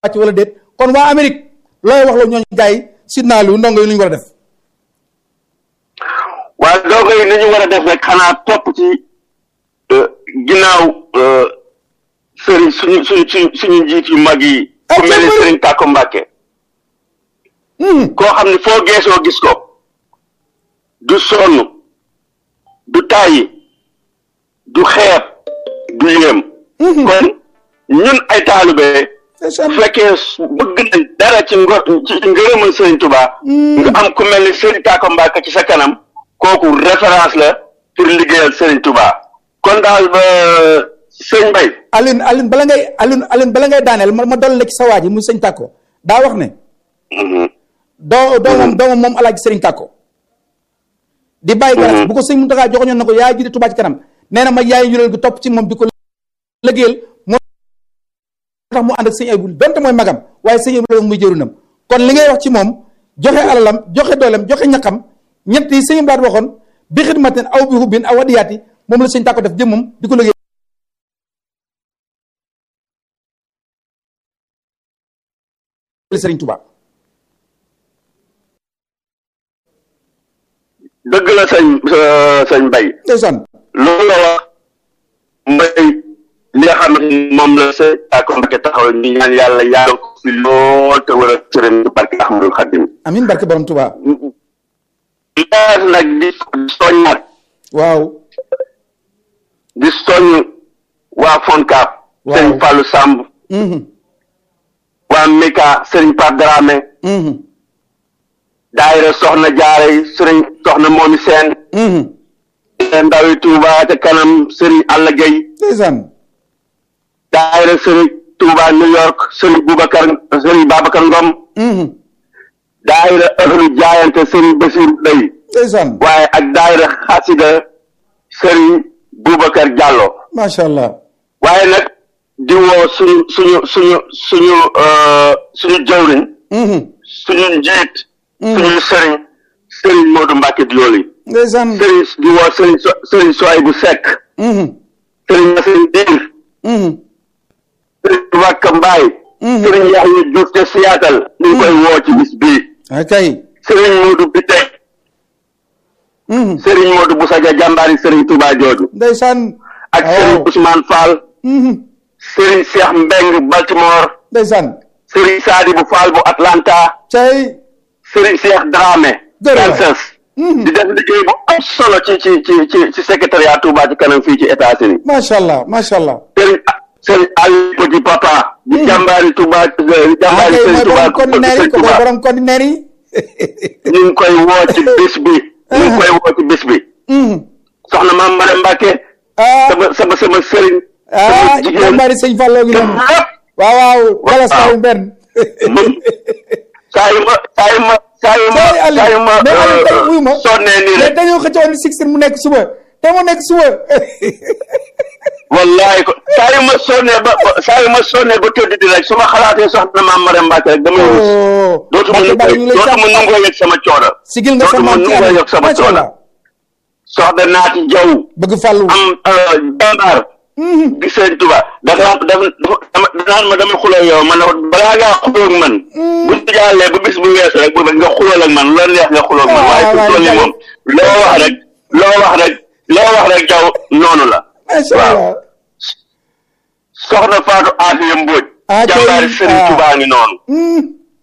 wàcc wala déet kon waa Amérique looy wax la ñooñu gars yi sidnaa lu ndongo yi lu ñu war a def waaye ndongo yi ni ñu war a def rek xanaa topp ci ginnaaw sëriñ suñu suñu suñu suñu njiit yu mag yi ku mel ni sëriñ Tàkko Mbàkke koo xam ne foo geesoo gis ko du sonn du tàyyi du xeeb du yéem kon ñun ay taalibe bu fekkee bëgg nañ dara ci ngo ci ngërëmal sëriñ Tuubaa nga am ku mel ni sëriñ Tàkko Mbàkke ci sa kanam kooku référence la pour liggéeyal sëriñ Tuubaa kon daal ba sëñ Mbay Alioune Alioune bala ngay Alioune Alioune bala ngay daaneel ma ma dolli la ci sa waa ji mu sëñ Tàkko daa wax ne doo doomam doomam moom alaaji sëriñ Tàkko di bàyyi garas bu ko sëñ Muntaxa joxoñoon na ko yaay jiite Tuubaa ci kanam nee na ma yaay njureel gi topp ci moom di ko liggéeyal moo tax mu ànd ak sëñ Aybu donte mooy magam waaye sëñ Aybu muy jërinam kon li ngay wax ci moom joxe alalam joxe dooleem joxe ñaqam ñett yi sëñ Blaat waxoon bi xidmatin aw bi hubbin aw wadiyaati moom la sëñ Tàkko def jëmmam di ko liggéey sëriñ Tuubaa dëgg la sëñ sëñ Mbay ndeysaan loolu la wax mbay li nga xam ne moom la sëñ Tàkko Mbàkke taxaw ñu ñaan yàlla yàlla ko fi lool te wër a sëriñ barke Ahmadul Xadim amin barke borom Tuubaa leer nag di soññaat waaw di soññ waa Foncab Waaw. sëñ Fallou Samb waa Mika sëriñ Pape Dramé daayira soxna jaare yi sëriñ soxna moomi seen ndawi Touba ca kanam sëriñ Alla Gueye ndeysaan daayira sëriñ Touba New York sëriñ Boubacar sëriñ Babacar Ngom daayira ëxlu jaayante sëriñ Basir Day ndeysaan waaye ak daayira xasida sëriñ Boubacar Diallo macha allah waaye nag di woo suñu suñu suñu suñu euh, suñu jawriñ suñu njiit suñu sëriñ sëriñ Modou Mbacke Dioli ndeysaan sëriñ di woo sëriñ so sëriñ Soay bu Seck sëriñ Masin Diir sëriñ Wakka Mbaay sëriñ Yaxya Diouf te Seattle ñu ngi koy woo ci bis bii akay sëriñ Modou Bite sëriñ Modou Bousadia jàmbaari sëriñ Touba jooju ndeysaan ak sëriñ waaw Ousmane Fall sëriñ Cheikh Mbeng Baltimore ndeysaan sëriñ Sadibou Fall bu Atlanta cay sëriñ Cheikh Dramé Jërëjëf. Kansas di def liggéey bu am solo ci ci ci ci ci secrétariat Touba ci kanam fii ci États-Unis macha allah macha allah sëriñ sëriñ Aliou Petit Papa di jàmbaari Touba jàmbaari akay sëriñ mooy Touba borom conteneur yi ko mooy Touba borom conteneur yi ñu ngi koy woo ci bis bi ñu ngi koy woo ci bis bi soxna maam Mare Mbacke ah sama sama sama sëriñ ah sama jigéen jàmbaari sëñ Fallou ngi te noonu lépp waaw waaw galas Waaw. waaw benn man saa yu ma saa yu ma saa yu ma Tey Aliou, saa yu ma mais Aliou, tey wuyu ma. sonnee nii mais rek dañoo xëccoon ni sixteen mu nekk suba te mu nekk suba wallaay ko saa yu ma sonnee ba ba- saa yu ma sonnee ba tëdd di rek su ma xalaatee soxna maam Mare Mbacke rek damay rus oh dootuma Mbacke Bari ñu lay dootuma jàpp nangoo yëg sama coono sigil nga sa dootuma maam ci nangoo àll yëg sama macha coono allah soxna naati jaw bëgg fàllu am jàmbaar di sëñ Tuba dafa dafa dafa danaan ma dama xuloo yow man ne ko balaa ngaa xuloo ak man bu ñu jàllee ba bis bu weesu rek bu nga xuloo ak man loolu neex nga xuloo ak man Ah, waaye waaw, fi toll nii moom loo wax rek loo wax rek loo wax rek jaw noonu la macha waaw. allah soxna Faatu Afiya Mbóoj Ah, tey, jàmbaari sëriñ ah. Tuba ngi noonu Hmm.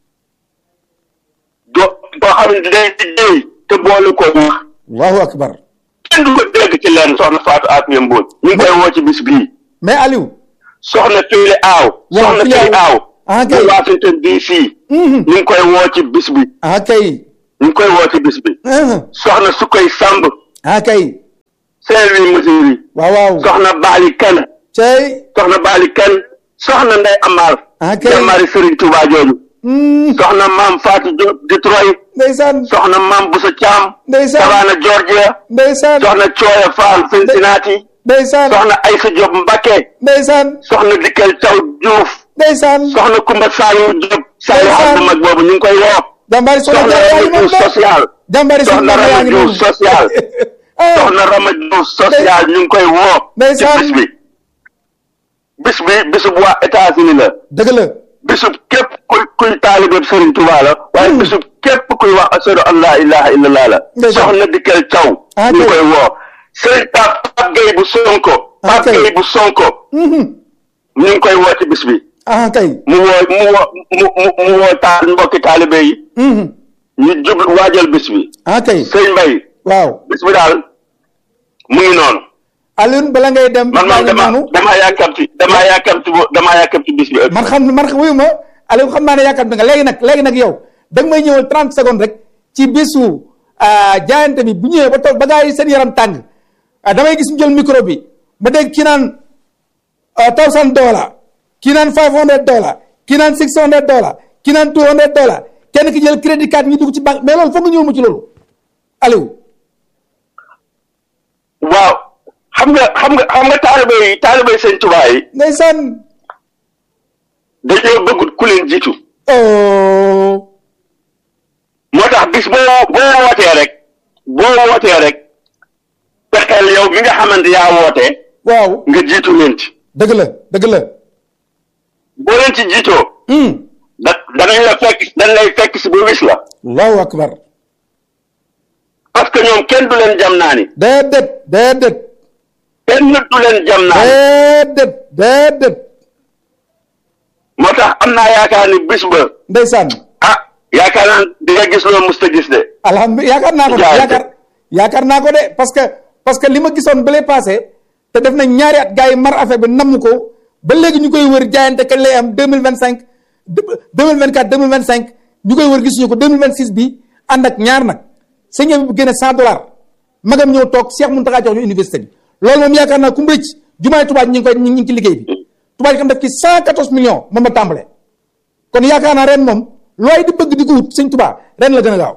do boo xam ne day liggéey te boole ko wax allahu akbar kenn du ko dégg ci leen soxna Faatu Afiya Mbóoj ñu ngi koy woo ci bis bii mais Aliou soxna Fili Aaw Waaw, soxna Fili Fili Aaw. Aaw Ah, bu kay. Washington DC Mhm. ñu ngi koy woo ci bis bi ah kay ñu ngi koy woo ci bis bi ah soxna Sukoy Samb ah kay Saint-Louis Missouri waaw waaw soxna Baali Kan cay soxna Baali Kan soxna Ndey Amar Ah, kay. jàmbaari Sëriñ Tuubaa jooju Hmm. soxna Maam Fatou Diop Detroit ndeysaan soxna Maam Busa Caam ndeysaan Savannah Georgia ndeysaan soxna Cooya Fall Cincinnati ndeysaan soxna Aysa Diop Mbakke ndeysaan soxna Dikkel Taw Diouf ndeysaan soxna Kumba Saliou Diop Saliou Ndeysaan. xam mag boobu ñu ngi koy woo jàmbaari soxna soxna Jaara yaa Rama ngi noonu Diouf de social jàmbaari soxna soxna yaa Rama ngi Diouf noonu social ah soxna Rama Diouf social ñu ngi koy woo ci Ndeysaan. bis bi bis bi bisu bu waa États-Unis la dëgg la bisub képp kuy kuy taalibe Serigne Touba la waaye bisub képp kuy wax ashadu an laa ilaha illallah la Ndeysaan. soxna Dikel Thiaw Ah, ñu kay. koy woo Serigne Pape Pape Gueye bu Sonko Ah, Pape kay. Gueye bu Sonko Mhm. ñu ngi koy woo ci bis bi ah kay mu woo mu woo mu mu mu woo taal mbokki taalibe yi Mhm. ñu jublu waajal bis bi ah kay sëñ Mbaye waaw bis bi daal mu ngi noonu Alioune bala ngay dem man maa moom ngi dama noonu damaa yàkkamti damaa yàkkamti bo- damaa yàkkamti bis bi ëpp man xam man wuyu ma Aliou xam naa ne yaakaar nga léegi nag léegi nag yow da nga may ñëwal 30 secondes rek ci bisu ah, jaayante bi bu ñëwee ba toog ba gaa yi seen yaram tàng ah, damay gis ñu jël micro bi ma dégg kii naan thousand dollar kii naan five hundred dollar kii naan six hundred dollar kii naan two hundred dollar kenn ki jël crédit card ñu dugg ci banque mais loolu foog nga ñëwal ma ci loolu Aliou waaw xam nga xam nga xam nga taalibe yi taalibe sëñ Tuubaa yi ndeysaan dañoo bëggut ku leen jiitu oh moo tax bis boo boo wootee rek boo wootee rek fexeel yow mi nga xamante yaa woote waaw nga jiitu leen ci dëgg la dëgg la boo leen ci jiitoo hum da danañ la fekk dañ lay fekk si ba wis la allahu akbar parce que ñoom kenn du leen jam naa ni déedéet déedéet kenn du leen jam naa ni déedéet déedéet moo tax am naa yaakaar ni bis ba ndeysaan ah yaakaar naa di nga gis loo musta gis de alhamdulilah yaakaar naa ko de Jaajëf. yaakaar yaakaar naa ko de parce que parce que li ma gisoon bële passé te def na ñaari at gars yi mar affaire bi namm ko ba léegi ñu koy wër jaayante kañ lay am deux mille vingt cinq deux mille vingt quatre deux mille vingt cinq ñu koy wër gisuñu ko deux mille vingt six bi ànd ak ñaar nag sëñ bi bu génne cent dollars magam ñëw toog Cheikh Mountakha jox ñu université bi loolu moom yaakaar naa ku mu rëcc jumaay tubaab ñi ngi koy ñi ngi ci liggéey bi tubaab yi xam def ci cent quatorze millions moom la tàmbale kon yaakaar naa ren moom looy di bëgg di ko wut sëñ tubaab ren la gën a gaaw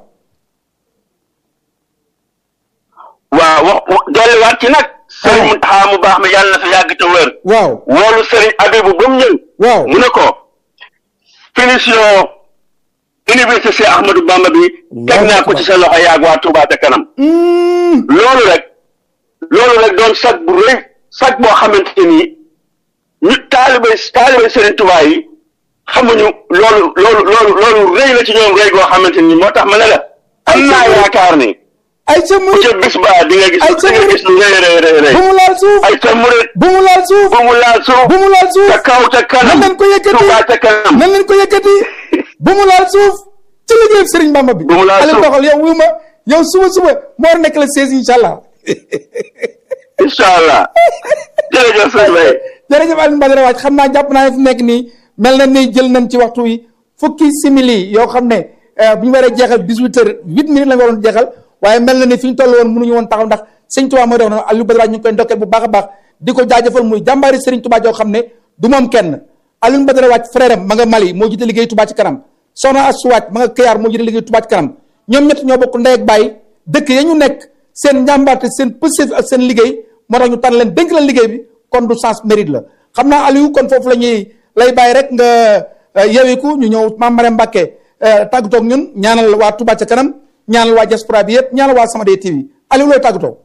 waaw wax wax- dolliwaat ci nag sëriñ Ah. Muntaxa mu baax mi yàlla na fi yàgg te wër waaw woolu sëriñ Abibu ba mu ñëw waaw mu ne ko finition université Cheikh Ahmadou Bamba bi teg naa ko ci sa loxo yaag waa Touba ca kanam Mm, loolu rek loolu rek doon sag bu rëy sag boo xamante ni ñu taalibe taalibe sëriñ Touba yi xamuñu loolu loolu loolu loolu rëy la ci ñoom rëy goo xamante ni moo tax ma ne la am naa yaakaar ni ay ca bu murit ca bis ba di nga gis Ay, di nga gis lu rëy rëy rëy rëy bu mu laal suuf ay ca murit bu mu laal suuf bu mu laal suuf bu mu laal suuf ca kaw ca kanam nan leen ko yëkkati Touba ca kanam nan leen ko yëkkati bu mu laal suuf ci liggéey Sëriñ Bamba bi Bu mu laal Aliou suuf. doxal yow wuyu ma yow suba suba moo war a nekk la 16 incha allah incha allah jërëjëf sëñ Bay jërëjëf Alioune Badara Wathie xam naa jàpp naa ne fu nekk nii mel na ni jël nañ ci waxtu wi fukki simili yoo xam ne eh, bu ñu waree jeexal 18 heures 8 minutes la ñu waroon jeexal waaye mel na ni fi ñu toll woon mënuñu woon taxaw ndax sëñ Tuubaa mooy dox na Alioune Badara Wathie ñu ngi koy ndokkeel bu baax a baax di ko jaajëfal muy jàmbaari Sëriñ Tuubaa joo xam ne du moom kenn Alioune Badara Wathie frère am ma nga Mali moo jiite liggéey Tuubaa ci kanam soxna Astou Wathie ma nga Kayar moo jiite liggéey Tuubaa ci kanam ñoom ñett ñoo bokk ndey ak baay dëkk ya ñu nekk seen njàmbaarte seen pësëf ak seen liggéey moo tax ñu tànn leen dénk leen liggéey bi kon du sens mérite la xam naa Aliou kon foofu la ñuy lay bàyyi rek nga yewiku ñu ñëw Mame Mariam Mbacké tàggatoo ak ñun ñaanal waa Touba ca kanam ñaanal waa diaspora bi yëpp ñaanal waa Samadé TV Aliou looy tàggatoo.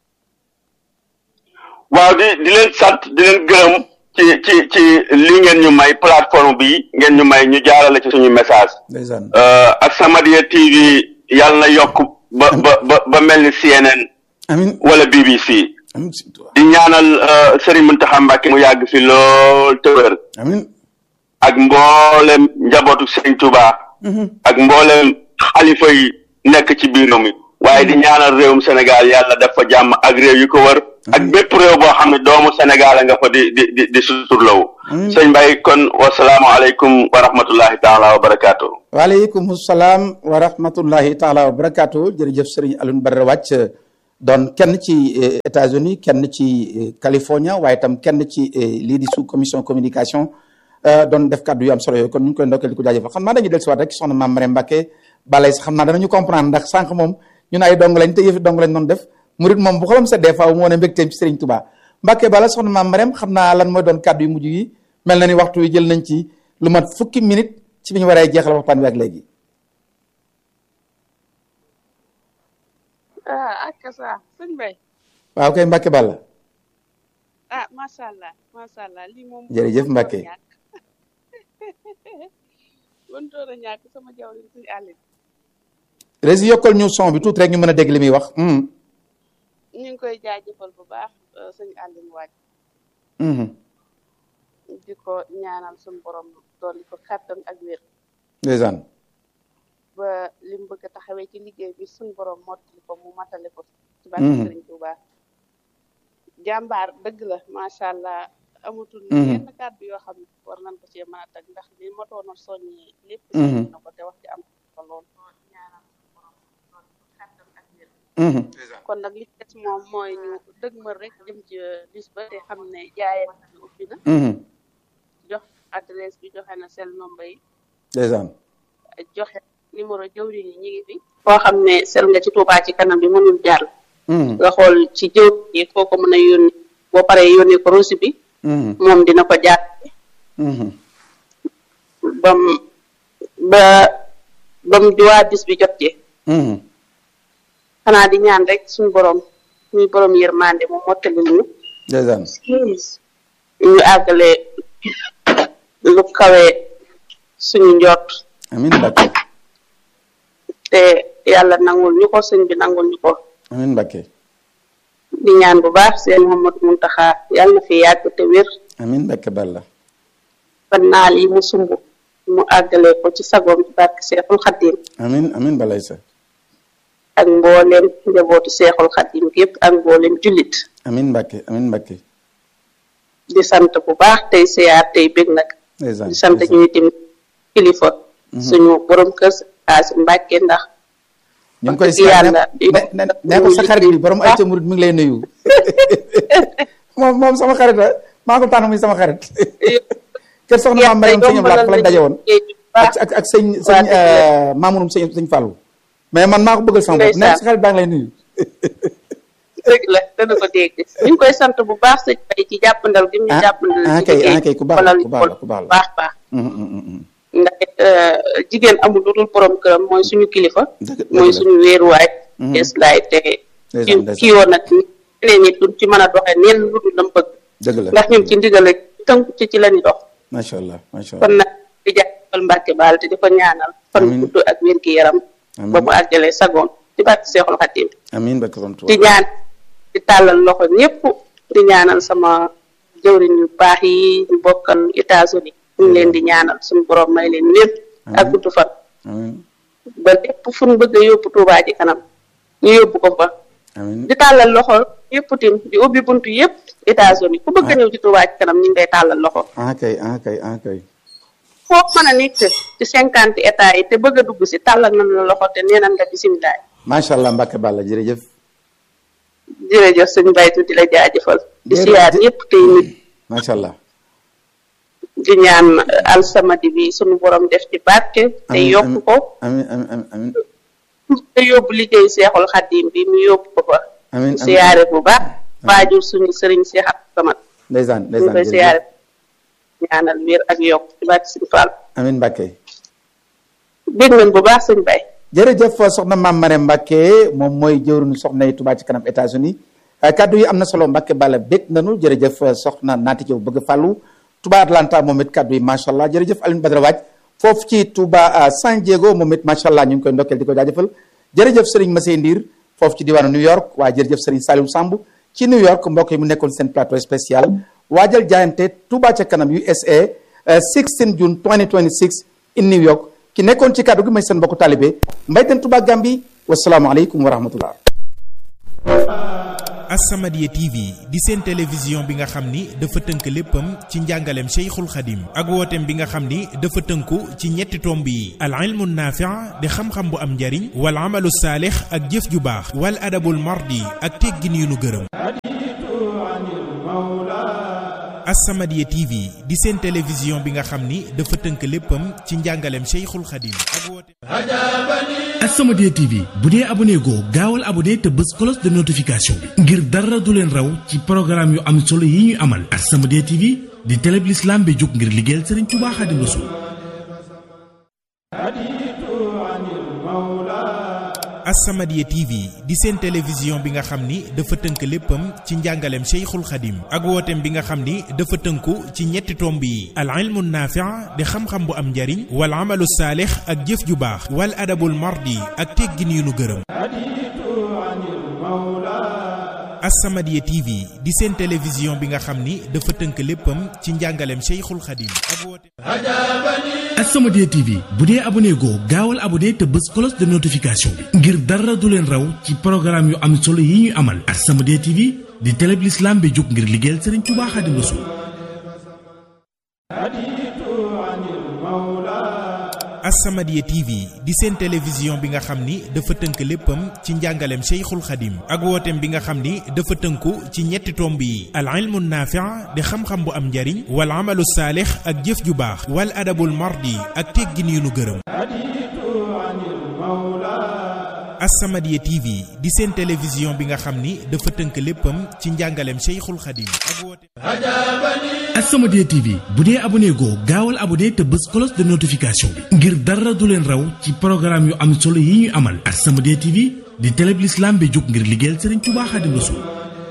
waaw di di leen sant di leen gërëm ci ci ci li ngeen ñu may plateforme bi ngeen ñu may ñu jaarale ci suñu message ndeysaan ak Samadiyya TV yàlla na yokk ba ba ba ba mel ni CNN amiin wala BBC amiin si Tuubaa di ñaanal euh, Serigne Mountakha Mbacké mu yàgg fi lool te wér amiin ak mboolem njabootu Serigne Touba ak mboolem xalifa yi nekk ci biir réew mi waaye di ñaanal réewum Sénégal yàlla def fa jàmm ak réew yu ko wër ak bépp réew boo xam ne doomu Sénégal a nga fa di di di di suturlawu sëñ Mbaye kon wasalaamualeykum wa rahmatullahi taala wa barakaatu. waaleykum salaam wa rahmatullahi taala wa barakaatu jërëjëf Serigne Alioune Badara Wathie doon kenn ci eh, États-Unis kenn ci eh, California waaye itam kenn ci eh, lii di sous commission communication eh, doon def kàddu yu am solo yooyu kon ñu ngi koy ndokkeel di ko jaajëfal xam naa dañuy dellusiwaat rek soxna Mame Mariam Mbacké balay sax xam naa danañu comprendre ndax sànq moom ñun ay dong lañ te yëfi dong lañ doon def murit moom bu xolam seddee faaw mu wane mbégteem ci Serigne Touba Mbacké bala soxna Mame Mariam xam naa lan mooy doon kàddu yu mujj yi mel na ni waxtu wi jël nañ ci lu mat fukki minute ci bi ñu waree jeexal waxtaan wi ak léegi ah ak sa sëñ Bay waaw kay Mbacké Balla ah macha allah macha allah lii moom. Jërëjëf moom Mbacke. ñàkk. wantoon a ñàkk sama jawriñ suñu àllin rési yokkal ñu son bi tuuti rek ñu mën a dégg li muy wax mhm ñu ngi koy jaajëfal bu baax suñu àllin waaj mhm di ko ñaanal suñu borom dolli ko kàttan ak wér ndeysaan ba li mu bëgg a taxawee ci liggéey bi suñu borom mottali ko mu matale ko ci barke Mhm. Sëriñ Tuubaa jàmbaar dëgg la macha allah amatul Mhm. yenn kàddu yoo xam ne war nañ ko cee mën a tag ndax li motoon a soññi lépp Mhm. soññi na ko te wax ci am ko lool ñaanal suñu borom dolli ko kàttan ak wér mhm kon nag li ci des moom mooy ñu dëgmal rek jëm ci bis ba te xam ne jaayee bi ubbi na mhm jox adresse bi joxe na sel nombre yi ndeysaan joxe numéro jëwriñ yi ñu ngi fi foo xam ne sel nga ci Tuubaa ci kanam bi mënul jàll mhm nga xool ci jëwriñ yi foo ko mën a yónni boo paree yónnee ko rosi bi mhm moom dina ko jaar mhm bam ba bam waa bis bi jot ci mhm xanaa di ñaan rek suñu borom muy borom yërmande mu mottali ñu ndeysaan ñu àggale lu kawe suñu njort amin Mbàkke te yàlla nangul ñu ko sëñ bi nangul ñu ko amin Mbàkke di ñaan bu baax seen Mouhamadou Mountakha yàlla na fi yàgg te wér amin Mbàkke Balla ba naal yi mu sumb mu àggale ko ci sagoom ci barke Seexul Xaddim amin amin balay sa ak mbooleem njabootu Seexul Xaddim yépp ak mbooleem jullit amin Mbàkke amin Mbàkke di sant bu baax tey siyaar tey bég nag ndeysaan di sant ñuy tim kilifa suñu borom kër Asi Mbàkke ndax ñu ngi koy wax dëgg siyaar yàlla ne ne ne ko sa xarit bi borom ay ca murit mi ngi lay nuyu moom moom sama xarit la maa ko tànn muy sama xarit kër soxna maam Mariam sëñ Ablaat fa lañ daje woon ak ak ak sëñ sëñ maamunum sëñ sëñ Fallou mais man maa ko bëggal sama bopp ne sa xarit baa ngi lay nuyu dëgg la dana ko dégg ñu ngi koy sant bu baax sëñ Bay ci jàppandal gi mu ah jàppandal ah ci kay liggéey ah kay ku baax la ku baax la ku baax la baax baax Mhm, mhm, mhm. ndax it, euh, jigéen amul lu dul borom këram mooy suñu kilifa Dëgg- dëgg mooy la. suñu wéeruwaay Mhm. des laay te Ndeysaan, ci ndeysaan. kii woon nag ñeneen ñi duñ ci mën a doxee neen lu dul lam bëgg dëgg la ndax ñun ci ndigal rek tënku ci ci la ñu dox macha allah macha kon allah nag di jàppal Mbàkke baal te di ko ñaanal fan Amiin. gudd ak wér gi yaram Amiin. ba mu àggalee sagoon ci barke Seexul Xadiim amin Mbàkke borom di Tuubaa ñaan di tàllal loxo ñëpp di ñaanal sama jëwriñ yu baax yi ñu bokkal États-Unis ñu ngi leen di ñaanal suñu borom may leen wér ak Amiin. gudd fan amin ba lépp fu ñu bëgg a yóbbu Tuubaa ci kanam ñu yóbbu ko fa amin di tàllal loxo yëpp tim di ubbi buntu yëpp États-Unis ku bëgg a ñëw ci Tuubaa ci kanam ñu ngi lay tàllal loxo ah kay ah kay ah kay foo mën a nekk ci cinquante états yi te bëgg a dugg si tàllal nañ la loxo te nee nañ la bisimilah macha allah Mbàkke Balla jërëjëf jërëjëf sëñ Baytu di la jaajëfal di Jërëjëf. siyaar ñëpp tey nit macha allah di ñaan alsamadi bi sunu borom def ci barke te Amiin, yokk amiin. ko amin amin amin amin te yóbbu liggéey seexul xaddim bi mu yóbbu ko fa amin di siyaare bu baax waajur suñu sëriñ Seex Abdu Samat ndeysaan ñu ndeysaan koy jërëjëf siyaare ñaanal wér ak yokk ci barke suñu Fall amin Mbàkke dégg nañ bu baax sëñ Bay jërëjëf soxna maam Marème Mbacke moom mooy jëwriñu soxna yi Touba ci kanam États-Unis kaddu yi am na solo Mbacke Balla bég nanu jërëjëf soxna naati Jaw bëgg fàllu Touba Atlanta moom it kaddu yi macha allah jërëjëf Alioune Badara Waaj foofu ci Touba San Diego moom it macha allah ñu ngi koy ndokkeel di ko jaajëfal jërëjëf Serigne Massey Ndiir foofu ci diwaanu New York waaye jërëjëf Serigne Saliou Samb ci New York mbokk yi mu nekkoon seen plateau spécial waajal jaayante Touba ca kanam USA 16 June 2026 in New York ki nekkoon ci kàddu gi may seen mbokku taalibe mbayteen Touba Gambi wasalaamualeykum wa rahmatullah As-Samadiyya TV di seen télévision bi nga xam ni dafa tënk léppam ci njàngaleem Cheikhul Khadim ak wooteem bi nga xam ni dafa tënku ci ñetti tomb yi al ilmu naafi' di xam-xam bu am njariñ wal amalu saalix ak jëf ju baax wal adabul mardi ak teggin yu nu gërëm As-Samadiyya TV di seen télévision bi nga xam ni dafa tënk léppam ci njàngaleem Cheikhul Khadim ak wooteem As-Samadiyya TV bu dee abonné goo gaawal abonné te bës cloche de notification bi ngir dara du leen raw ci programme yu am solo yi ñuy amal As-Samadiyya TV di télé bi l'islam bi jóg ngir liggéeyal Serigne Touba Khadim Rassoul As-Samadiyya TV di seen télévision bi nga xam ni dafa tënk léppam ci njàngaleem Cheikhul Khadim ak wooteem bi nga xam ni dafa tënku ci ñetti tomb yi al ilmu naafi' di xam-xam bu am njariñ wal amalu saalix ak jëf ju baax wal adabul mardi ak teggin yu nu gërëm As-Samadiyya TV di seen télévision bi nga xam ni dafa tënk léppam ci njàngaleem Cheikhul Khadim ak wooteem As-Samadiyya TV bu dee abonné goo gaawal abonné te bës cloche de notification bi ngir dara du leen raw ci programme yu am solo yi ñuy amal As-Samadiyya TV di télé bi l'islam bi jóg ngir liggéeyal Serigne Touba Khadim Rassoul As-Samadiyya TV di seen télévision bi nga xam ni dafa tënk léppam ci njàngaleem Cheikhul Khadim ak wooteem bi nga xam ni dafa tënku ci ñetti tomb yi al ilmu naafi' di xam-xam bu am njariñ wal amalu saalix ak jëf ju baax wal adabul mardi ak teggin yu nu gërëm As-Samadiyya TV di seen télévision bi nga xam ni dafa tënk léppam ci njàngaleem Cheikhul Khadim ak wooteem As-Samadiyya TV bu dee abonné goo gaawal abonné te bës cloche de notification bi ngir dara du leen raw ci programme yu am solo yi ñuy amal As-Samadiyya TV di télé bi l'islam bi jóg ngir liggéeyal Serigne Touba Khadim Rassoul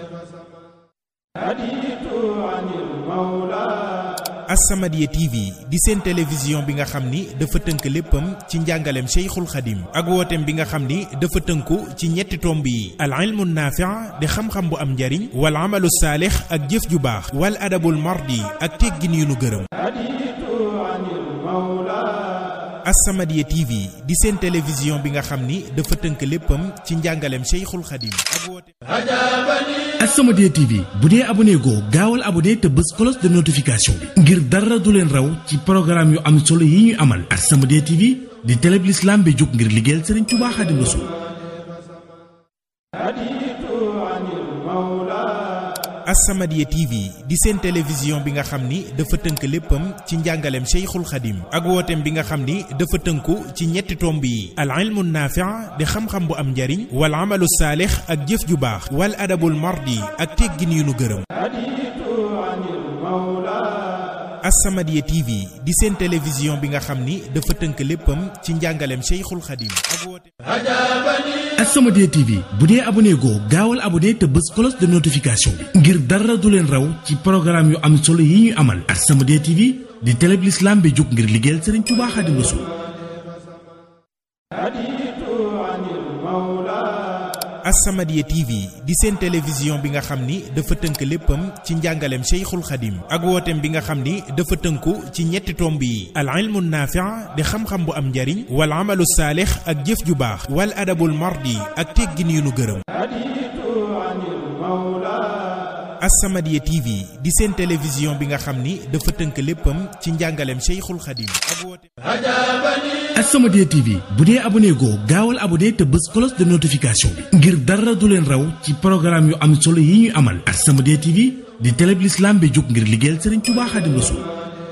As-Samadiyya TV di seen télévision bi nga xam ni dafa tënk léppam ci njàngaleem Cheikhul Khadim ak wooteem bi nga xam ni dafa tënku ci ñetti tomb yi al ilmu naafi' di xam-xam bu am njariñ wal amalu saalix ak jëf ju baax wal adabul mardi ak teggin yu nu gërëm As-Samadiyya TV di seen télévision bi nga xam ni dafa tënk léppam ci njàngaleem Cheikhul Khadim ak wooteem As-Samadiyya TV bu dee abonné goo gaawal abonné te bës cloche de notification bi ngir dara du leen raw ci programme yu am solo yi ñuy amal As-Samadiyya TV di télé bi l'islam bi jóg ngir liggéeyal Serigne Touba Khadim Rassoul As-Samadiyya TV di seen télévision bi nga xam ni dafa tënk léppam ci njàngaleem Cheikhul Khadim ak wooteem bi nga xam ni dafa tënku ci ñetti tomb yi al ilmu naafi' di xam-xam bu am njariñ wal amalu saalix ak jëf ju baax wal adabul mardi ak teggin yu nu gërëm As-Samadiyya TV di seen télévision bi nga xam ni dafa tënk léppam ci njàngaleem Cheikhul Khadim ak wooteem As-Samadiyya TV bu dee abonné goo gaawal abonné te bës cloche de notification bi ngir dara du leen raw ci programme yu am solo yi ñuy amal As-Samadiyya TV di télé bi l'islam bi jóg ngir liggéeyal Serigne Touba Khadim Rassoul As-Samadiyya TV di seen télévision bi nga xam ni dafa tënk léppam ci njàngaleem Cheikhul Khadim ak wooteem bi nga xam ni dafa tënku ci ñetti tomb yi al ilmu naafi' di xam-xam bu am njariñ wal amalu saalix ak jëf ju baax wal adabul mardi ak teggin yu nu gërëm As-Samadiyya TV di seen télévision bi nga xam ni dafa tënk léppam ci njàngaleem Cheikhul Khadim ak wooteem As-Samadiyya TV bu dee abonné goo gaawal abonné te bës cloche de notification bi ngir dara du leen raw ci programme yu am solo yi ñuy amal As-Samadiyya TV di télé bi l'islam bi jóg ngir liggéeyal Serigne Touba Khadim Rassoul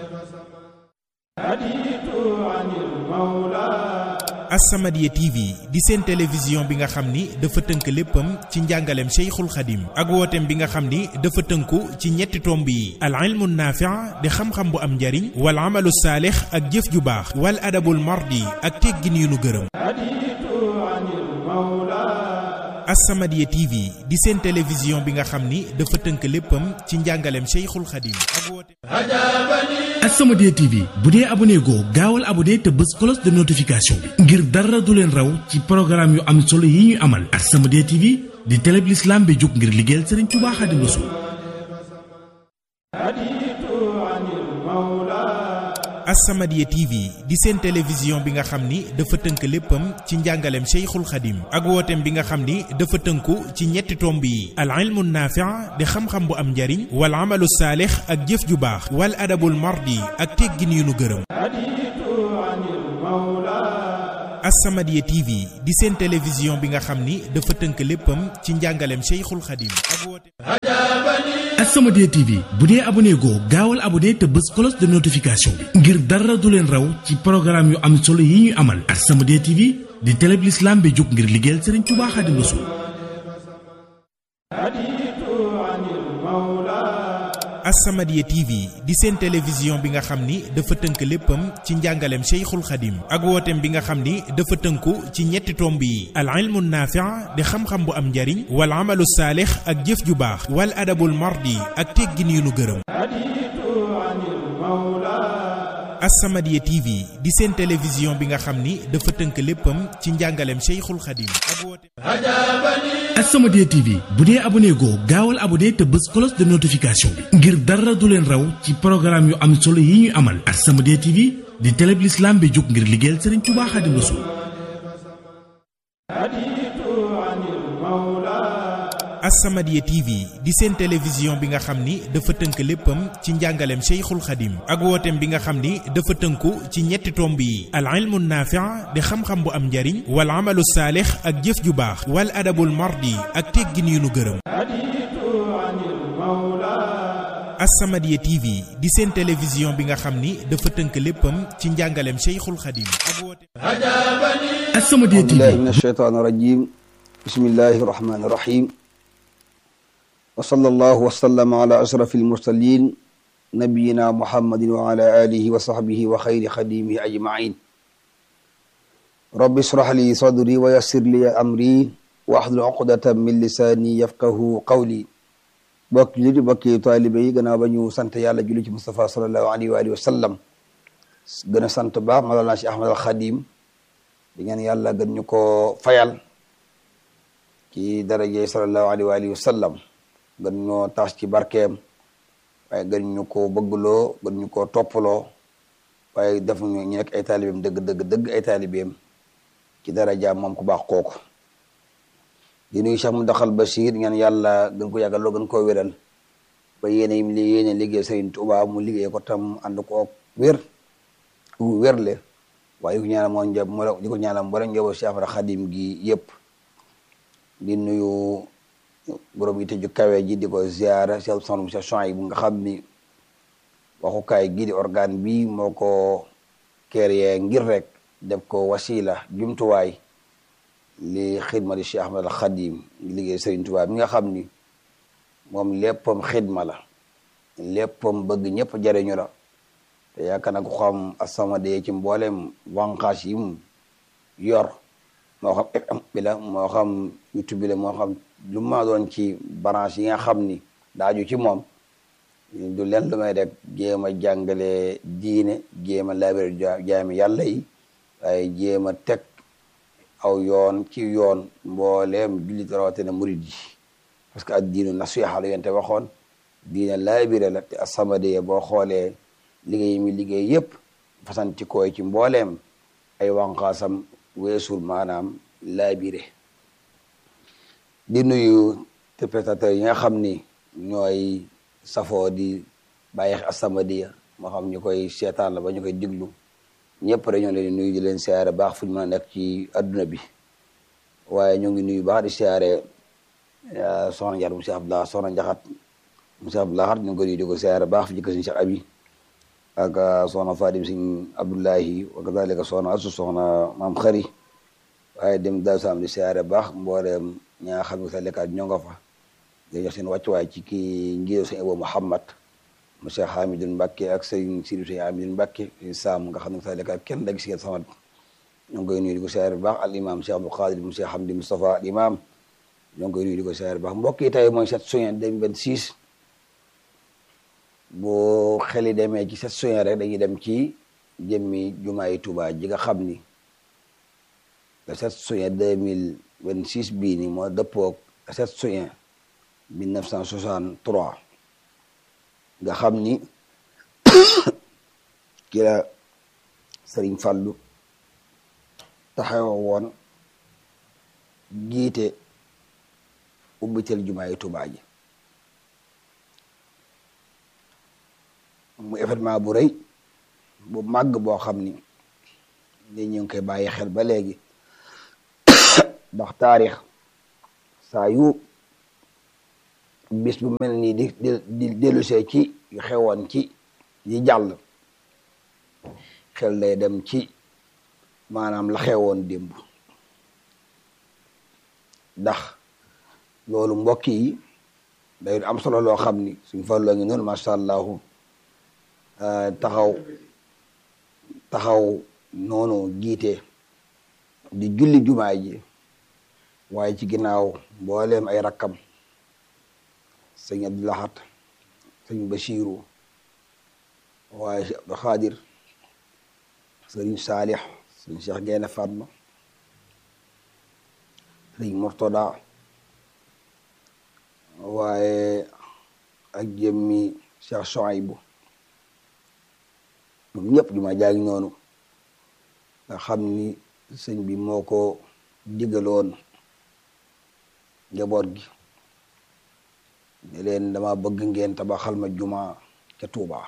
As-Samadiyya TV di seen télévision bi nga xam ni dafa tënk léppam ci njàngaleem Cheikhul Khadim ak wooteem bi nga xam ni dafa tënku ci ñetti tomb yi al ilmu naafi' di xam-xam bu am njariñ wal amalu saalix ak jëf ju baax wal adabul mardi ak teggin yu nu gërëm As-Samadiyya TV di seen télévision bi nga xam ni dafa tënk léppam ci njàngaleem Cheikhul Khadim ak wooteem As-Samadiyya TV bu dee abonné goo gaawal abonné te bës cloche de notification bi ngir dara du leen raw ci programme yu am solo yi ñuy amal As-Samadiyya TV di télé bi l'islam bi jóg ngir liggéeyal Serigne Touba Khadim Rassoul As-Samadiyya TV di seen télévision bi nga xam ni dafa tënk léppam ci njàngaleem Cheikhul Khadim ak wooteem bi nga xam ni dafa tënku ci ñetti tomb yi al ilmu naafi' di xam-xam bu am njariñ wal amalu saalix ak jëf ju baax wal adabul mardi ak teggin yu nu gërëm As-Samadiyya TV di seen télévision bi nga xam ni dafa tënk léppam ci njàngaleem Cheikhul Khadim ak wooteem As-Samadiyya TV bu dee abonné goo gaawal abonné te bës cloche de notification bi ngir dara du leen raw ci programme yu am solo yi ñuy amal As-Samadiyya TV di télé bi l'islam bi jóg ngir liggéeyal Serigne Touba Khadim Rassoul As-Samadiyya TV di seen télévision bi nga xam ni dafa tënk léppam ci njàngaleem Cheikhul Khadim ak wooteem bi nga xam ni dafa tënku ci ñetti tomb yi al ilmu naafi' di xam-xam bu am njariñ wal amalu saalix ak jëf ju baax wal adabul mardi ak teggin yu nu gërëm As-Samadiyya TV di seen télévision bi nga xam ni dafa tënk léppam ci njàngaleem Cheikhul Khadim ak wooteem As-Samadiyya TV bu dee abonné goo gaawal abonné te bës cloche de notification bi ngir dara du leen raw ci programme yu am solo yi ñuy amal As-Samadiyya TV di télé bi l'islam bi jóg ngir liggéeyal Serigne Touba Khadim Rassoul As-Samadiyya TV di seen télévision bi nga xam ni dafa tënk léppam ci njàngaleem Cheikhul Khadim ak wooteem bi nga xam ni dafa tënku ci ñetti tomb yi al ilmu naafi' di xam-xam bu am njariñ wal amalu saalix ak jëf ju baax wal adabul mardi ak teggin yu nu gërëm As-Samadiyya TV di seen télévision bi nga xam ni dafa tënk léppam ci njàngaleem Cheikhul Khadim ak wooteem As-Samadiyya TV billahi min ashaytaan irajim bismillahi irrahmani irrahim wa sallallahu wa sallama ala ashraf almursalin nabiyina muhammadin wa ala alihi wa sahbihi wa xayri xadimihi ajmain rabbi israh li sadri wa yassir li amri wa ahlul uqdatan min lisani yafqahu qawli bokk li di bokki taalibe yi gannaaw ba ñu sant yàlla julli ci Mustafa sallallahu alayhi wa alihi wa sallam gën a sant baax Mawlana Cheikh Ahmad al Xadim di ngeen yàlla gën ñu ko fayal ci daraje sallallahu alayhi wa alihi wa sallam gën ñoo taas ci barkeem waaye gën ñu ko bëggloo gën ñu ko toppaloo waaye def ñu ñu nekk ay taalibeem dëgg dëgg dëgg ay taalibeem ci darajaam moom ku baax kooku di nuyu Cheikh Mountakha Bachir ngeen yàlla gën ko yàggal loo gën koo wéral ba yéene yim li yéene liggéey Serigne Touba mu liggéey ko tam ànd ko wér wérle waaye di ko ñaanal moo njab moo di ko ñaanal mboolem njaboot Cheikh Ahmad Khadim gi yëpp di nuyu borom yi tëju kawe ji di ko ziara Cheikh Sohna Cheikh Chouaïb bu nga xam ni waxukaay gii di organe bi moo ko créé ngir rek def ko wasila jumtuwaay li xidma di Cheikh Ahmad Khadim liggéey Serigne Touba mi nga xam ni moom léppam xidma la léppam bëgg ñëpp jariñu la te yaakaar naa ko xam As-Samadiyya ci mboolem wànqaas yi mu yor moo xam FM bi la moo xam YouTube bi la moo xam lu ma doon ci branche yi nga xam ni daaju ci moom du leen lu may rek jéem a jàngale diine jéem a labir jaami yàlla yi waaye jéem a teg aw yoon ci yoon mbooleem jullit rawatina murid yi parce que ak diinu nasiha la yente waxoon diine labiré la te As-Samadiyya boo xoolee liggéey mi liggéey yëpp fasanti koy ci mbooleem ay wànqaasam weesul maanaam labiré di nuyu téléspectateurs yi nga xam ni ñooy safoo di bàyyi As-Samadiyya moo xam ñu koy seetaan la ba ñu koy diglu ñëpp rek ñoo leen di nuyu di leen siyaare baax fu ñu mën a nekk ci adduna bi waaye ñu ngi nuyu baax di siyaare soxna Njaar monsieur Abdallah soxna Njaxat monsieur Abdallah ñu ngi ko nuyu di ko siyaare baax fi jëkk suñu Cheikh Abi ak soxna Fadim Sëñ Abdullahi wa kadalika soxna Asu soxna maam Xari waaye dem daal sam di siyaare baax mbooleem ñaa xam ne sa lekkaat ñoo nga fa di jox seen wàccuwaay ci kii njiitu sëñ Abo Muhammad monsieur Hamidou Mbacke ak sëñ Sidi sëñ Hamidou Mbacke Sam nga xam ne sa lekkaat kenn da gis ngeen sama ñoo ngi koy nuyu di ko siyaare baax al imam Cheikh Abdou Khadir monsieur Hamdi Moustapha al imam ñoo ngi koy nuyu di ko siyaare baax mbokk yi tey mooy sept juin 2026 boo xeli demee ci sept juin rek dañuy dem ci jëmmi jumaay Tuubaa ji nga xam ni le sept juin 2026 bii ni moo dëppoog le sept juin 1963 nga xam ni ki la Sëriñ Fallu taxawa woon jiite ubbitel jumaay Tuubaa ji mu événement bu rëy bu màgg boo xam ni ni ñu ngi koy bàyyi xel ba léegi ndax taarix saa yu bis bu mel nii di di dellusee ci yu xewoon ci yi jàll xel day dem ci maanaam la xewoon démb ndax loolu mbokk yi day am solo loo xam ni suñ farloo ngi noonu macha allahu taxaw taxaw noonu jiite di julli jumaa ji waaye ci ginnaaw mbooleem ay rakkam sëñ Abdou Lahad sëñ Bachiru waaye si Abdou Khadir sëriñ Saalix sëñ Cheikh Gaynde Fatma sëñ Murtada waaye ak jëmmi Cheikh Soaybu ñoom ñëpp jumaa jaa ngi noonu nga xam ni sëñ bi moo ko digaloon njaboot gi ne leen dama bëgg ngeen tabaxal ma juma ca Tuuba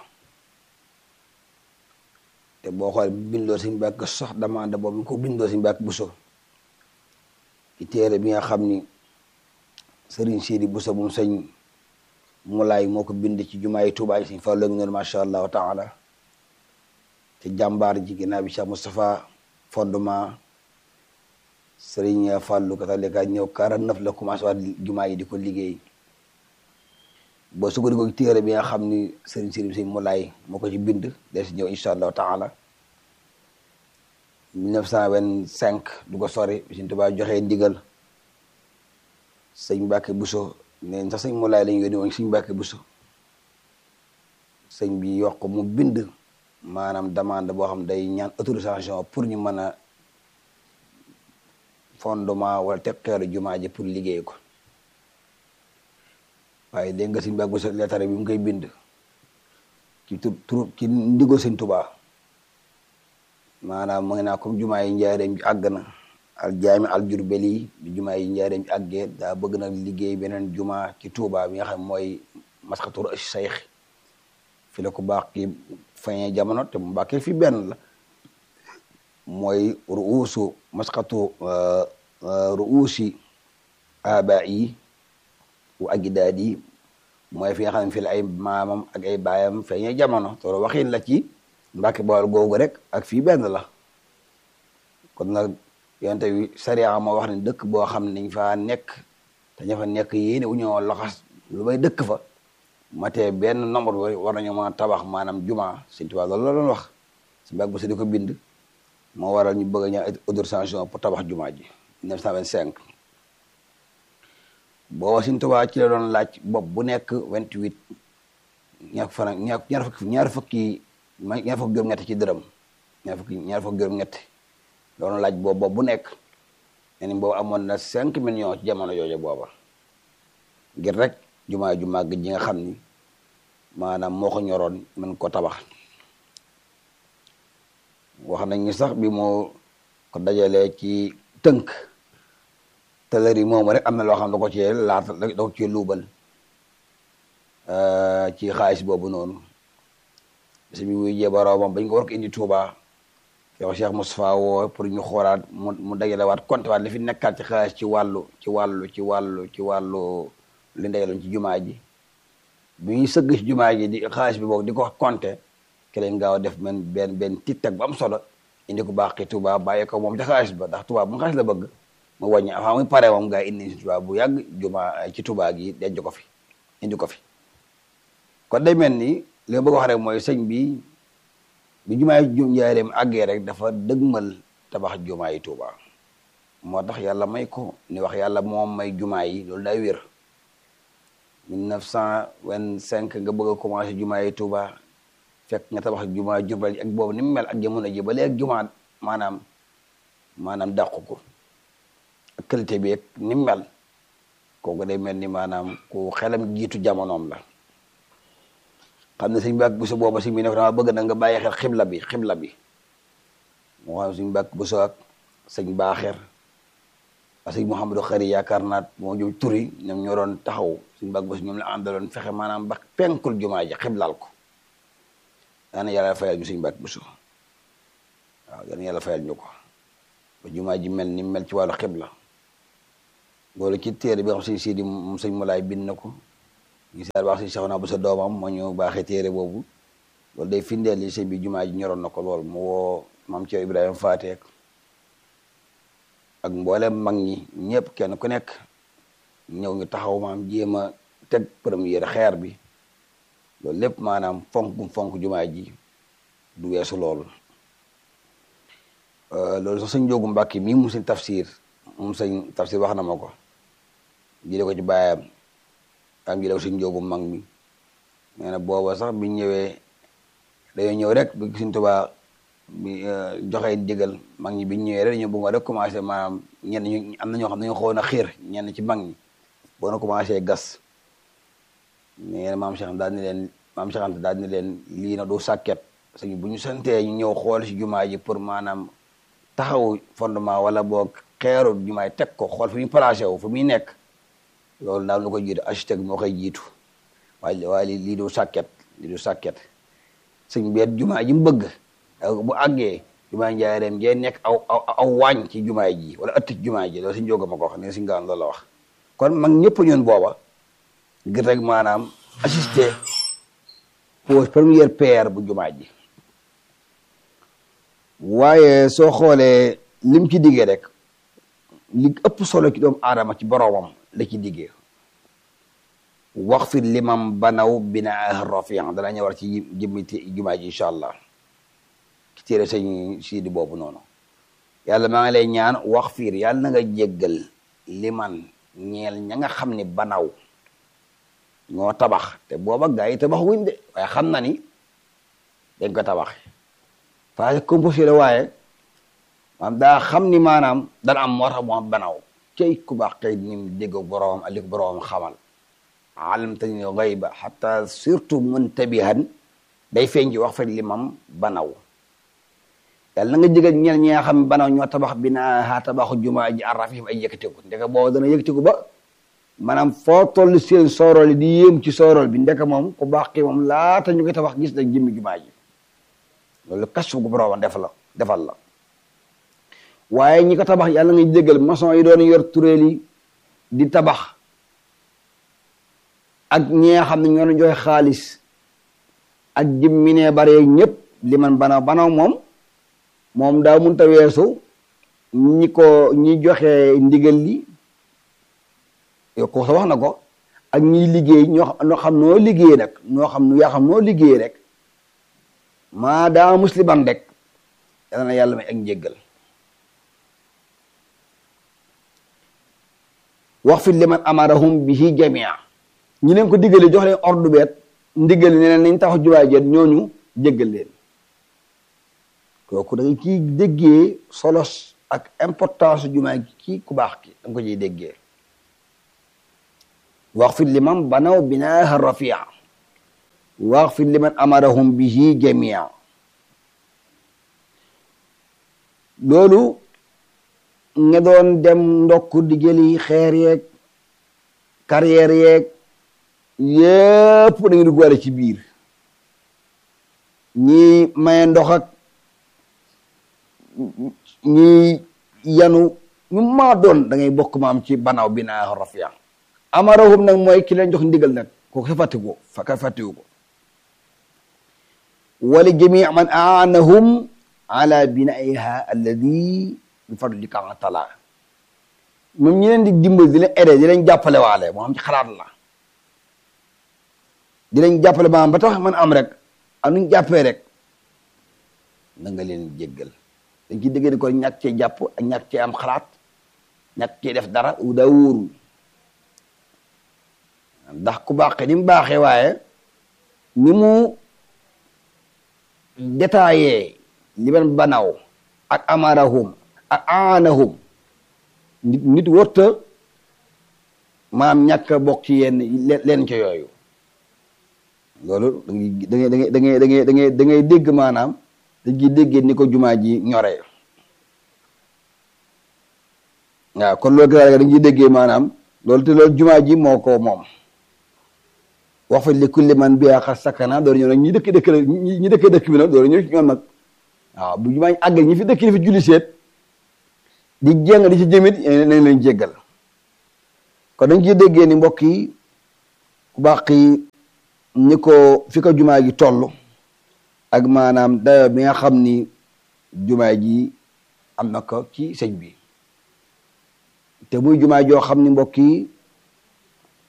te boo xoolee bindoo suñ bàkk sax demande boobu ko bindoo suñ bàkk buso ci téere bi nga xam ni sëriñ Sidi buso bu mu sëñ Mulaay moo ko bind ci jumaa yi Tuuba yi suñ fa lëg noonu macha allahu taala te jàmbaar ji ginnaaw bi Cheikh Moustapha fondement sëriñ Fàllu katalika ñëw quarante neuf la commencé waat jumaa yi di ko liggéey boo sukkandiku ci téere bi nga xam ni sëriñ Sidi si Mulaay moo ko ci bind des si ñëw incha allahu taala 1925 du ko sori Sëriñ Tuubaa joxee ndigal sëñ Mbàkke Buso neen sax sëñ Mulaay lañu yónni woon sëñ Mbàkke Buso sëñ bi yokk mu bind maanaam demande boo xam day ñaan autorisation pour ñu mën a fondement wala teg xeeru jumaa ji pour liggéey ko waaye dégg nga sëñ Mbàkke Buso leetare bi mu koy bind ci tur tur ci ndigal sëñ Tuubaa maanaam mu ngi naa comme jumaa yi njaareem ji àgg na al jaami al jurbeli bi jumaa yi njaareem ji àggee daa bëgg nag liggéey beneen jumaa ci Tuubaa bi nga xam mooy maskatur sayx fi la ko baax ki fañee jamono te mu bàkkee fi benn la mooy ruusu maskatu ruusi aba yi wa agidaad yi mooy fi nga xam ne fi la ay maamam ak ay baayam feeñee jamono te waxin la ci Mbàkke Bawol googu rek ak fii benn la kon nag yonte wi sariya moo wax ne dëkk boo xam ne dañ faa nekk te ña fa nekk yéene u ñoo laxas lu may dëkk fa matee benn nombre bi war nañu mën a tabax maanaam juma Sëñ Tuubaa loolu la doon wax si mbag ba si di ko bind moo waral ñu bëgg a ñaan autorisation pour tabax juma ji 1925 booba Sëñ Tuubaa ci la doon laaj bopp bu nekk 28 ñaar fan ñaar ñaar fukki ñaar fukki ñaar fukki juróom-ñett ci dërëm ñaar fukki ñaar fukki juróom-ñett doon laaj boobu bopp bu nekk nee ni boobu amoon na 5 millions ci jamono jooju booba ngir rek jumaa ju màgg ji nga xam ni maanaam moo ko ñoroon mën ko tabax wax nañ ni sax bi moo ko dajalee ci tënk tëlëri moomu rek am na loo xam da ko cee laata da ko cee luubal ci xaalis boobu noonu si mi wuy jee boroomam bañ ko war ko indi Touba yow Cheikh Moustapha woo pour ñu xoolaat mu mu dajale waat compté waat li fi nekkaat ci xaalis ci wàllu ci wàllu ci wàllu ci wàllu li ndeyaloon ci jumaa ji bi ñuy sëgg ci jumaa ji di xaalis bi boog di ko compté ki lañ gaaw a def men benn benn tic-tac bu am solo indi ko baax ki Touba bàyyi ko moom ca xaalis ba ndax Touba bu mu xaalis la bëgg mu wàññi avant muy pare moom gaa indi si Touba bu yàgg jumaa ci Touba gi denc ko fi indi ko fi kon day mel ni li ma bëgg wax rek mooy sëñ bi bi jumaa yi njaareem àggee rek dafa dëgmal tabax jumaa yi Touba moo tax yàlla may ko ni wax yàlla moom may jumaa yi loolu day wér 1925 nga bëgg a commencé jumaa yi Touba fekk nga tabax jumaa Jurbel ak boobu ni mu mel ak jamono ji ba léegi jumaa maanaam maanaam dàqu ko ak qualité bi ak ni mu mel kooku day mel ni maanaam ku xelam jiitu jamonoom la xam ne suñ bàkk bu so booba suñ bi ne ko dama bëgg na nga bàyyi xel xibla bi xibla bi moo xam suñ bàkk bu so ak sëñ baaxeer ak sëñ Mouhamadou Xari yaakaar naat moo jëm turi ñoom ñoo doon taxaw suñ bàkk bu so ñoom la àndaloon fexe maanaam ba penkul jumaa ji xiblal ko daana yàlla fayal ñu suñ bàkk bu so waaw daana yàlla fayal ñu ko ba jumaa ji mel ni mel ci wàllu xibla loolu ci téere bi xam sëñ Sidi moom sëñ Mulaay bind na ko ñu seet baax si Seexuna bu sa doomam moo ñu baaxee téere boobu loolu day findeel li sëñ bi jumaa ji ñoroon na ko lool mu woo maam Ceerno Ibrahima Faateek ak mboolem mag ñi ñëpp kenn ku nekk ñëw ñu taxaw maam jéem a teg première xeer bi loolu lépp maanaam fonk gum fonk jumaa ji du weesu loolu loolu sax sëñ Njóogu Mbàkke mii mu sëñ tafsir moom sëñ tafsir wax na ma ko jële ko ci baayam am jële ko sëñ Njóogu mag mi nee na booba sax biñ ñëwee dañoo ñëw rek bi Sëñ Tuubaa bi joxe digal mag ñi biñ ñëwee rek dañoo bëgg rek commencé maanaam ñenn ñu am na ñoo xam ne dañoo xawoon a xiir ñenn ci mag ñi boo na commencé gas nee na maam Cheikh daal ni leen maam Cheikh Anta daal ni leen lii na du sàkket sëñ bu ñu santee ñu ñëw xool si jumaa ji pour maanaam taxaw fondement wala boog xeeru jumaa yi teg ko xool fu ñu placé wu fu muy nekk loolu daal lu ko jiitu architecte moo koy jiitu waaye waaye lii du sàkket lii du sàkket sëñ beet jumaa ji mu bëgg bu àggee jumaa njaareem jee nekk aw aw aw waañ ci jumaa ji wala ëtt ci jumaa ji loolu suñ jóga ma ko wax ne suñ gaan loolu la wax kon mag ñëpp ñun booba ngir rek maanaam assister pose première pierre bu jumaa ji waaye soo xoolee lim ci diggee rek li ëpp solo ci doomu aadama ci boroomam la ci diggee wax fi limam banaw binaa rafian dana ñëwar ci jëmmi jumaa ji incha allah ci téere sëñ siidi boobu noonu yàlla maa ngi lay ñaan wax fiir yàlla na nga jéggal liman ñeel ña nga xam ni banaw ñoo tabax te booba gaa yi tabax wuñ de waaye xam na ni dañ ko tabax phase composé la waaye maanaam daa xam ni maanaam dana am moo tax mu am banaw cey ku baax kay ni mu dégg boroom ali ko boroom xamal alamtani gayba xata surtout muntabihan day feeñ ci wax fa limam banaw yàlla na nga jégal ñeel ñi nga xam banaw ñoo tabax binaa xaa tabaxu jumaa ji arrafif ay yëkkatiku ndeka boobu dana yëkkatiku ba maanaam foo toll seen soorol yi di yéem ci soorol bi ndeka moom ku baax kii moom laata ñu koy tabax gis na jëmmi jumaa ji loolu kas gu boroom def la defal la waaye ñi ko tabax yàlla nga jégal maçon yi doon yor turéel yi di tabax ak ñi nga xam ne ñoo doon joxe xaalis ak jëmmi ne bare ñëpp li man banaw banaw moom moom daa munta weesu ñi ko ñi joxe ndigal li yow ko sa wax na ko ak ñiy liggéey ñoo ñoo xam noo liggéey nag ñoo xam yaa xam noo liggéey rek maa daa musliman rek yàlla na yàlla may ak njéggal wax fi liman amarahum bihi jamia ñi leen ko diggalee jox leen ordre beet ndigal ne leen nañ tax jumaa jeet ñooñu jéggal leen kooku da nga ciy déggee solos ak importance jumaa gi kii ku baax ki da nga ko ciy déggee wax fi liman banaw binaaha rafia wax fi liman amarahum bihi jamia loolu nga doon dem ndokk di jëli xeer yeeg carrière yeeg yépp da nga duggaale ci biir ñi maye ndox ak ñi yanu ñu maa doon da ngay bokk maam ci banaaw binaa rafia amarahum nag mooy ki leen jox ndigal nag kooku sa fàttiku fa fàttiwu ko wali jami man aanahum ala binaiha alladi bi fadlika taala moom ñi leen di dimbali di leen aidé di leen jàppale waale moo xam ci xalaat la di leen jàppale maanaam ba tax man am rek am nuñ jàppee rek na nga leen jéggal dañ ciy dégg ko ñàkk cee jàpp ak ñàkk cee am xalaat ñàkk cee def dara u daa wóoru ndax ku baaxee ni mu baaxee waaye ni mu détaillé li ben banaw ak amarahum ak aanahum nit nit warta maam ñàkk a bokk ci yenn leen ca yooyu loolu da ngay da ngay da ngay da ngay da ngay da ngay dégg maanaam dañ ciy déggee ni ko jumaa ji ñoree waaw kon loolu gis dañ ciy déggee maanaam loolu te loolu jumaa ji moo ko moom wax fa li kulli man bi xar sakana door ñëw nag ñi dëkk dëkk la ñi dëkk dëkk bi nag door ñëw ci ñoom nag waaw bu jumaa àgg ñi fi dëkk di fi julli seet di jéng di ci jëmit nañ leen jéggal kon dañ ciy déggee ni mbokk yi ku baax yi ni ko fi ko jumaa ji toll ak maanaam dayo bi nga xam ni jumaa ji am na ko ci sëñ bi te muy jumaa joo xam ni mbokk yi